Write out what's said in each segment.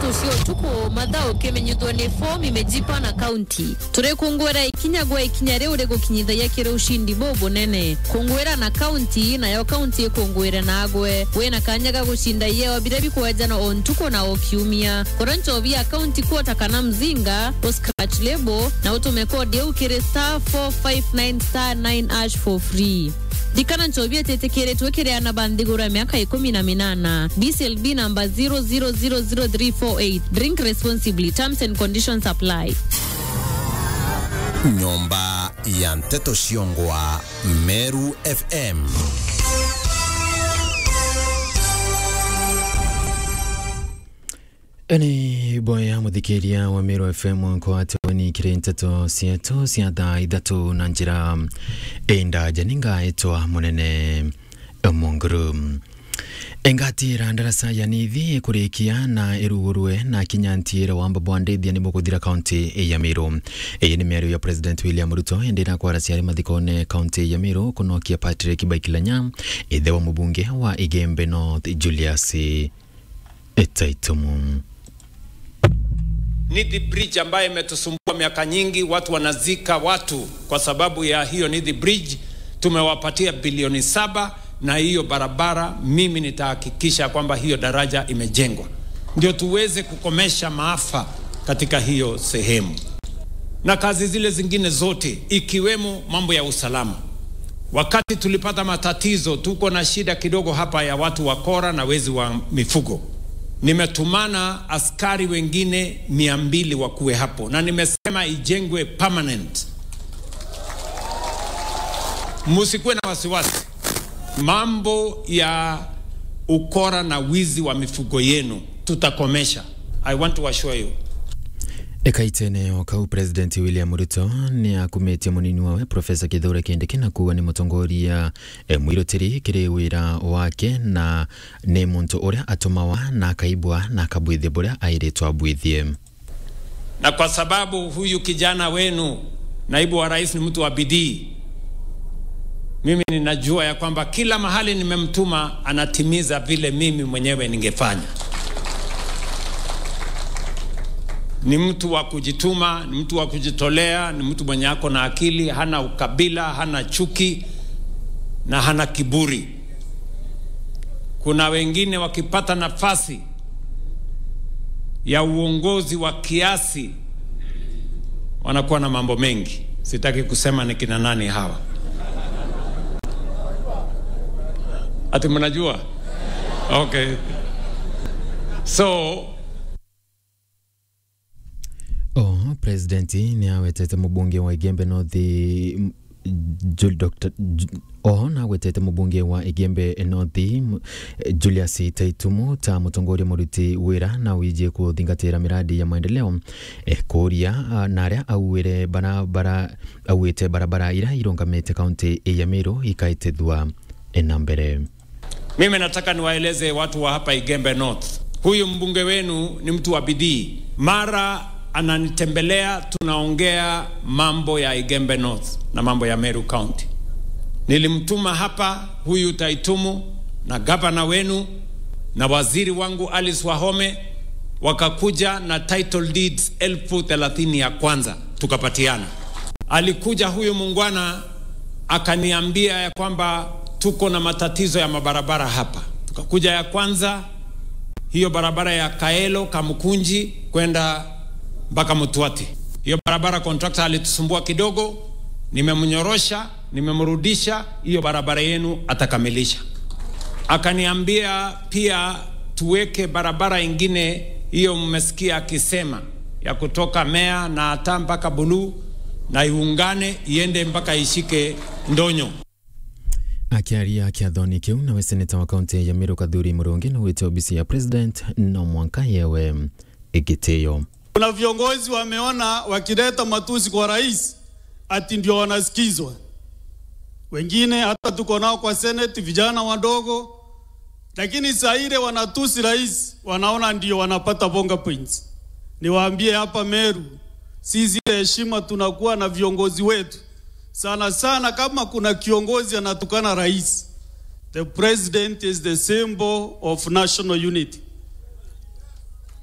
nteto cio tuku mathaa ukimenyithwa ni form imejipa na kaunti turikungwira ikinya gwa ikinya riu rigukinyithagia kiri ushindi bubunene kungwira na kaunti nayo kaunti ikungwire nagwe wina kanya ga gushinda yeo bira bikwenjana o ntuku na o kiumia kura nchovia kaunti kuota kana mzinga uscratch lebo na utume kodi eu kiri star 459 star 9 ash for free dikana nchovia tetekeretwe kiriana banthigura miaka ikumi na minana bclb namba 0000348 drink responsibly terms and conditions apply nyumba ya mteto Shiongwa, Meru FM. ni boya muthikiria wa Meru FM kwatoni kiri nteto cietu cia thaa ithatu na njira enda janinga etwa munene munguru engatira ndarasa ya nithi kurikia na irugurwe na kinyantira wamba bwandithia ni mukuthira kaunti ya Meru iyi ni miario ya president William Ruto endira kwara ciari mathikone kaunti ya Meru kunokia Patrick Baikilanya ithe wa mubunge wa Igembe North Julius Etaitumu Nithi Bridge ambayo imetusumbua miaka nyingi, watu wanazika watu kwa sababu ya hiyo Nithi Bridge. Tumewapatia bilioni saba na hiyo barabara, mimi nitahakikisha kwamba hiyo daraja imejengwa, ndio tuweze kukomesha maafa katika hiyo sehemu, na kazi zile zingine zote ikiwemo mambo ya usalama. Wakati tulipata matatizo, tuko na shida kidogo hapa ya watu wakora na wezi wa mifugo nimetumana askari wengine mia mbili wakuwe hapo na nimesema ijengwe permanent. Musikuwe na wasiwasi, mambo ya ukora na wizi wa mifugo yenu tutakomesha. I want to assure you. ekaitene okau president william ruto ni akumitie munini wawe profesa kithure kindiki na kuga ni mutongoria e, mwirutiri kiri wira wake na ni muntu uria atumawa na akaibwa na akabwithia buria airitwo abwithie Na kwa sababu huyu kijana wenu naibu wa rais ni mtu wa bidii, mimi ninajua ya kwamba kila mahali nimemtuma anatimiza vile mimi mwenyewe ningefanya. Ni mtu wa kujituma, ni mtu wa kujitolea, ni mtu mwenye ako na akili, hana ukabila, hana chuki na hana kiburi. Kuna wengine wakipata nafasi ya uongozi wa kiasi wanakuwa na mambo mengi. Sitaki kusema ni kina nani hawa. Ati mnajua? Okay. So o president ni awetete mubunge wa igembe north m- Jul- Dr. Ju- oho nagwetete mubunge wa igembe north m- julius taitumu ta mutongoria muruti wira na wijie kuthingatira miradi ya maendeleo e, kuria ah, na aria auire barabara auite barabara ira irungamite kaunti ya Meru ikaitithwa na mbere Mimi nataka niwaeleze watu wa hapa Igembe North, huyu mbunge wenu ni mtu wa bidii. Mara ananitembelea, tunaongea mambo ya Igembe North na mambo ya Meru County. Nilimtuma hapa huyu Taitumu na gavana wenu na waziri wangu Alice Wahome, wakakuja na title deeds elfu thelathini ya kwanza tukapatiana. Alikuja huyu mungwana akaniambia ya kwamba tuko na matatizo ya mabarabara hapa. Tukakuja ya kwanza, hiyo barabara ya Kaelo Kamkunji kwenda mpaka Mtwati. Hiyo barabara contractor alitusumbua kidogo, nimemnyorosha, nimemrudisha, hiyo barabara yenu atakamilisha. Akaniambia pia tuweke barabara ingine, hiyo mmesikia akisema, ya kutoka Mea na hata mpaka Buluu na iungane iende mpaka ishike Ndonyo. akiaria kiathoni kiu nawe seneta wa kaunti ya Meru Kathuri Murungi na wite obisi ya president no mwanka yewe igitio Kuna viongozi wameona wakileta matusi kwa rais ati ndio wanasikizwa. Wengine hata tuko nao kwa seneti, vijana wadogo, lakini saa ile wanatusi rais, wanaona ndio wanapata bonga points. Niwaambie hapa Meru, sisi ile heshima tunakuwa na viongozi wetu sana sana. Kama kuna kiongozi anatukana rais, the president is the symbol of national unity.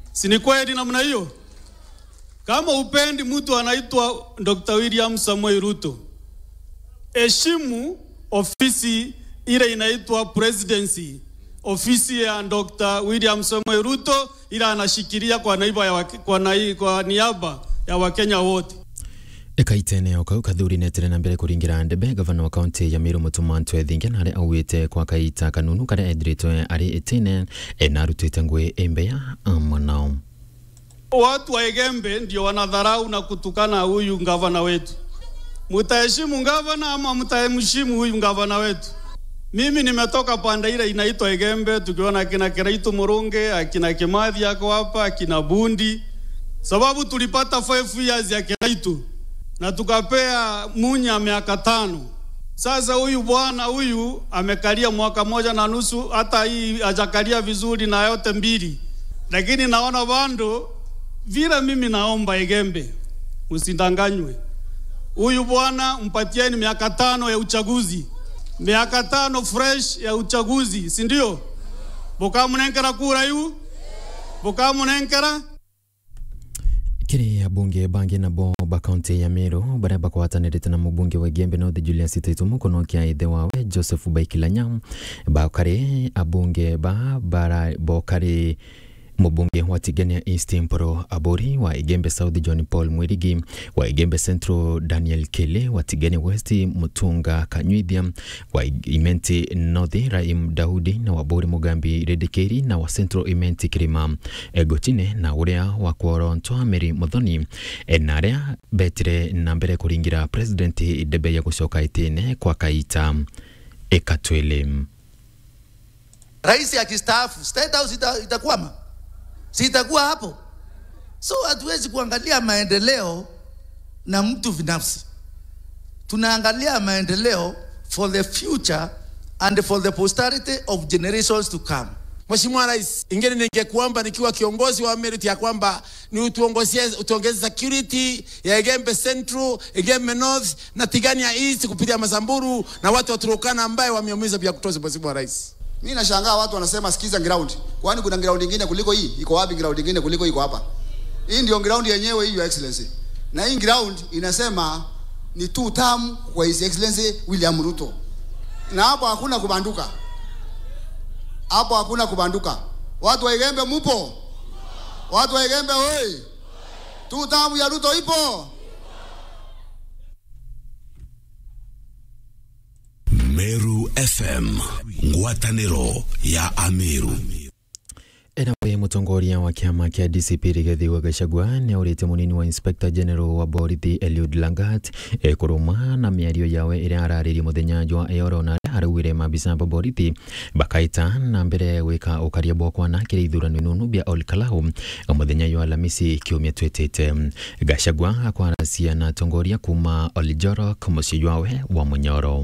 Si ni kweli namna hiyo? Kama upendi mtu anaitwa Dr. William Samoei Ruto, heshimu ofisi ile inaitwa presidency, ofisi ya Dr. William Samoei Ruto ile anashikilia kwa naiba ya wake, kwa, nai, kwa niaba ya Wakenya wote. ekaitene okau kathuri netere na mbere kuringira ndebe gavana wa kaunti ya miru mutuma ntwethingia naria augite kwa kaita kanunu karia ethiritwe ari itine na arutite ngui imbeya mwanao Watu wa Egembe ndio wanadharau na kutukana huyu gavana wetu. Mutaheshimu gavana ama mtaheshimu huyu gavana wetu? Mimi nimetoka pande ile inaitwa Egembe, tukiona akina Kiraitu Murunge, akina Kimathi yako hapa, akina Bundi, sababu tulipata 5 years ya Kiraitu na tukapea Munya miaka tano. Sasa huyu bwana huyu amekalia mwaka moja na nusu, hata hii hajakalia vizuri na yote mbili, lakini naona bando vile. Mimi naomba Egembe, msindanganywe. Huyu bwana mpatieni miaka tano ya uchaguzi, miaka tano fresh ya uchaguzi, si ndio? Bukamunenkera kura yu bukamunenkera kiri abunge bangi nabo ba kaunti ya miru baria bakwatanirite na mubunge wa gembe north julius taitu mukono kia ithe wawe joseph baikilanya bakari abunge ba bara bokari mubunge wa tigania east mporo abori wa igembe south john paul mwirigi wa igembe central daniel kele wa tigania west mutunga kanywithia wa imenti north raim daudi na wabori mugambi redekeri na wa central imenti kirima egotine na uria wa kworontwa meri muthoni E, na aria betire na mbere kuringira president debe ya gucoka itine kwa kaita ekatwele Rais akistaafu State House ita, itakwama, si itakuwa hapo? So hatuwezi kuangalia maendeleo na mtu binafsi, tunaangalia maendeleo for the future and for the posterity of generations to come. Mheshimiwa Rais, ingine ningekuomba nikiwa kiongozi wa Merit ya kwamba ni utuongozie utuongeze security ya Egembe Central, Egembe North na Tigania East kupitia Masamburu na watu wa Turkana ambaye wameumiza vya kutosha. Mheshimiwa Rais, Mimi nashangaa watu wanasema sikiza ground. Kwani kuna ground nyingine kuliko hii? Iko wapi ground nyingine kuliko iko hapa? Hii ndio ground yenyewe hii, Your Excellency. Na hii ground inasema ni two term kwa His Excellency William Ruto. Na hapo hakuna kubanduka. Hapo hakuna kubanduka. Watu wa Igembe mupo? Watu wa Igembe hoi. Two term ya Ruto ipo? Meru FM ngwatanĩro ya Ameru enawe mutongoria wa kiama kia DCP Rigathi Gachagua nĩ aurĩte mũnini wa inspector general wa borithi Eliud Langat e, kũrũma na mĩario yawe ĩrĩa ararĩrie mũthenya jwa eoro na araugire mabica ba borithi bakaita na mbere gwĩka ũkaria bwakwa na kĩrĩa ithurano inunu bia Ol Kalou mũthenya jwa Alhamisi kiumia twĩtĩte Gachagua akwaracia na tongoria kuma Oljorok mũciĩ jwawe wa Munyoro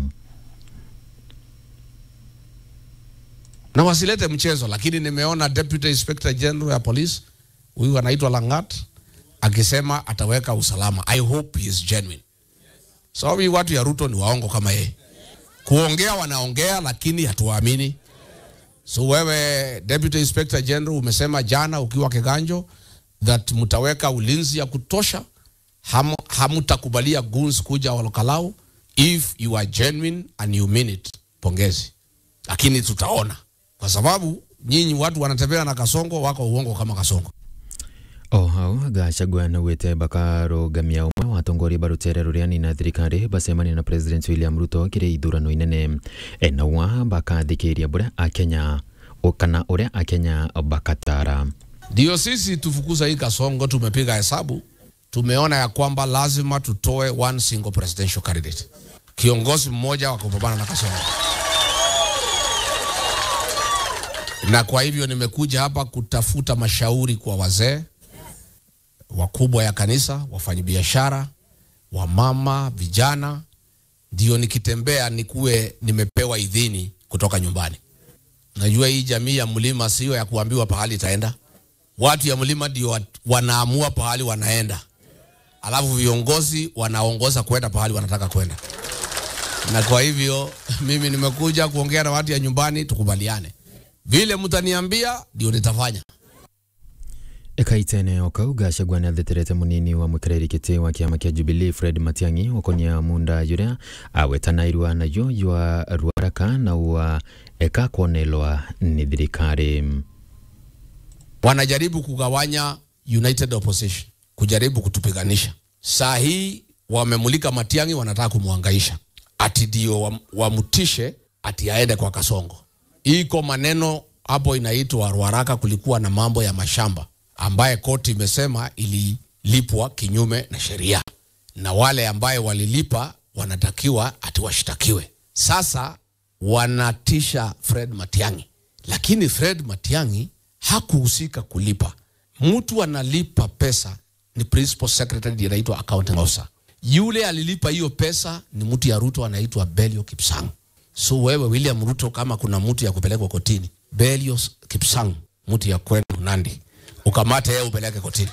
na wasilete mchezo, lakini nimeona Deputy Inspector General ya Police huyu anaitwa Langat akisema ataweka usalama. I hope he is genuine. Sababu so, watu ya Ruto ni waongo kama yeye. Kuongea wanaongea, lakini hatuwaamini. So wewe Deputy Inspector General umesema jana ukiwa Kiganjo that mtaweka ulinzi ya kutosha, ham, hamutakubalia goons kuja Olkalau. If you are genuine and you mean it, pongezi, lakini tutaona kwa sababu nyinyi watu wanatembea na kasongo wako uongo kama kasongo o hau gachagua naugite bakarũgamia ũmwe wa atongoria barutere rũrĩa nina thirikari bacemania na president william ruto kĩrĩ ithurano inene enaua bakathikĩria bũrĩa akenya kana ũrĩa akenya bakatara ndio sisi tufukuza hii kasongo tumepiga hesabu tumeona ya kwamba lazima tutoe one single presidential candidate kiongozi mmoja wa kupambana na kasongo na kwa hivyo nimekuja hapa kutafuta mashauri kwa wazee wakubwa ya kanisa, wafanyabiashara, wamama, vijana, ndio nikitembea nikuwe nimepewa idhini kutoka nyumbani. Najua hii jamii ya mlima sio ya kuambiwa pahali itaenda. Watu ya mlima ndio wanaamua pahali wanaenda, alafu viongozi wanaongoza kwenda pahali wanataka kwenda. Na kwa hivyo mimi nimekuja kuongea na watu ya nyumbani, tukubaliane vile mtaniambia ndio nitafanya. ekaitene okauga Gachagua nĩ atheterete mũnini wa mũikarĩri gĩtĩ wa kĩama kĩa Jubilee Fred Matiang'i ũkonia munda yuria awetanairwa nayo ywa ruaraka na wa eka kuonelwa ni thirikari wanajaribu kugawanya united opposition kujaribu kutupiganisha saa hii wamemulika matiangi wanataka kumwangaisha ati ndio wam- wamtishe ati aende kwa kasongo iko maneno hapo inaitwa ruaraka kulikuwa na mambo ya mashamba ambaye koti imesema ililipwa kinyume na sheria na wale ambaye walilipa wanatakiwa ati washtakiwe sasa wanatisha fred matiangi lakini fred matiangi hakuhusika kulipa mtu analipa pesa ni principal secretary ndiye anaitwa accounting officer yule alilipa hiyo pesa ni mtu ya ruto anaitwa belio kipsang so wewe william ruto kama kuna mtu ya kupelekwa kotini belio kipsang mtu ya kwenu nandi ukamate yeye upeleke kotini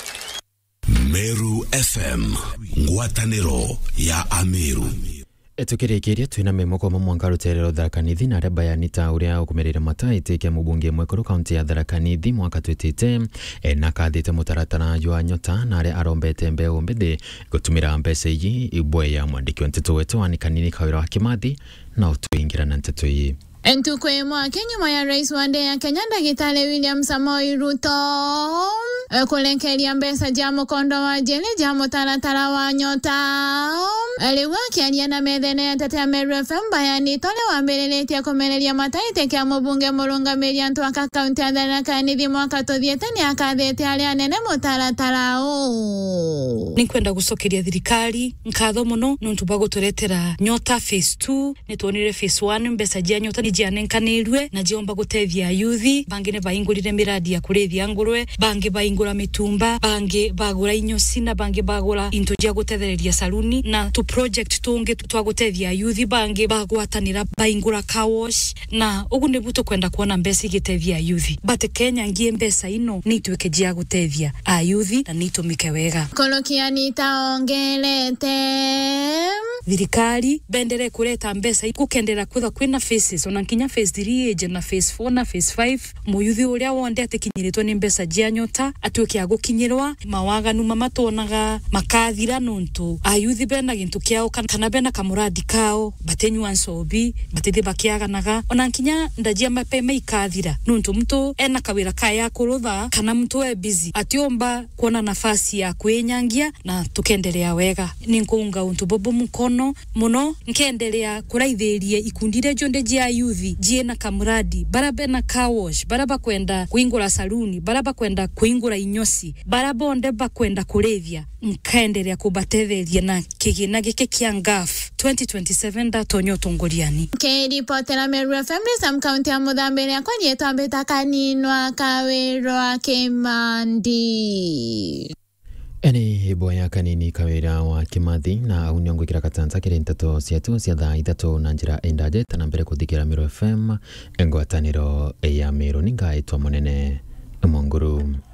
meru fm ngwatanĩro ya ameru tukirikiria twina memoko ma mwanka ruterero tharakanithi na aria bayani ta uria ukumirire mata itikia mubunge mwekuru kaunti ya tharakanithi mwaka twitite e, na kathite mutaratara jwa nyota na aria arombete mbeu mbithi gutumira mbeca iyi ibwe ya mwandiki wa nteto wetu wanikanini kawira wa kimathi na utuingira na nteto iyi Ntukũ ĩmwe nyuma ya rais wa ndĩ ya Kenya ndagĩtarĩ William Samoei Ruto eh, kũrekeria mbeca ja mũkondo wa njĩrĩ ja mũtaratara wa nyota Eh, rĩu akĩaria na methene ya Tete ya Meru FM bayani tole wambĩrĩrĩtie kũmereria mataitĩ kĩa mũbunge mũrũngamĩri Antwaka kaunti ya Tharaka Nithi mwaka tũthiĩte nĩ akathĩte arĩa anene mũtaratara ũũ nä kwenda gå cokeria thirikari nkatho må no nä tå gå tå retera nyota phase 2 nä tuonire phase 1 mbeca jia nyota nä jianenkanä na jiomba gå tethia yuthi bangä nä bahingå rire mä radi ya kå rä thia ngå bangä bahingå ra mä tumba bangä bagå ra inyoci na bangä bagå ra into jia gå tethereria saruni na tå project tå ngä twa gå tethia yuthi bangä bagwatanä ra bahingå ra kawash na å guo nä bu tå kwenda kuona mbeca igä tethia yuthi but kenya ngie mbeca ino nä ituä ke jia gå tethia ayuthi na nä itå mä ke wega kũrũkia nitaongerete thirikari bendere kureta mbeca gukendera kwitha kwina faces ona nkinya phase 3 age na phase 4 na phase 5 muyuthi uria wonde atikinyiritwo ni mbeca jia nyota atuike agukinyirwa mawaganu mamatuonaga makathira nuntu ayuthi bena gintu kiao kana- kana bena kamuradi kao batenyua ncobi batithi bakiaganaga ona nkinya ndajia mapema ikathira nuntu mtu ena kawira kaya kurutha kana mtu e busy atiomba kuona nafasi ya kwinyangia na tukendelea wega ninkuunga untu bobo mukono muno nkendelea kuraithirie ikundi iria jonde jia yuthi jiena kamuradi bara bena kawash bara bakwenda kuingura saluni bara bakwenda kuingura inyosi bara bonde bakwenda kurithia nkaendelea kubatetheria na kigina giki kia ngaf 2027 ndatonya utongoriani kĩripotera Meru FM Sam kaunti ya Mũthambĩri akwa nĩtwambĩta kaninwa kawĩrwa kĩmandi eni ibwa ya kanini kawira wa kimathi na au niongo kira katanza kiri nteto cietu cia thaa ithatu na njira indaje tana mbere kuthikira Miro FM ngwataniro ya Miro ningaitwa munene Monguru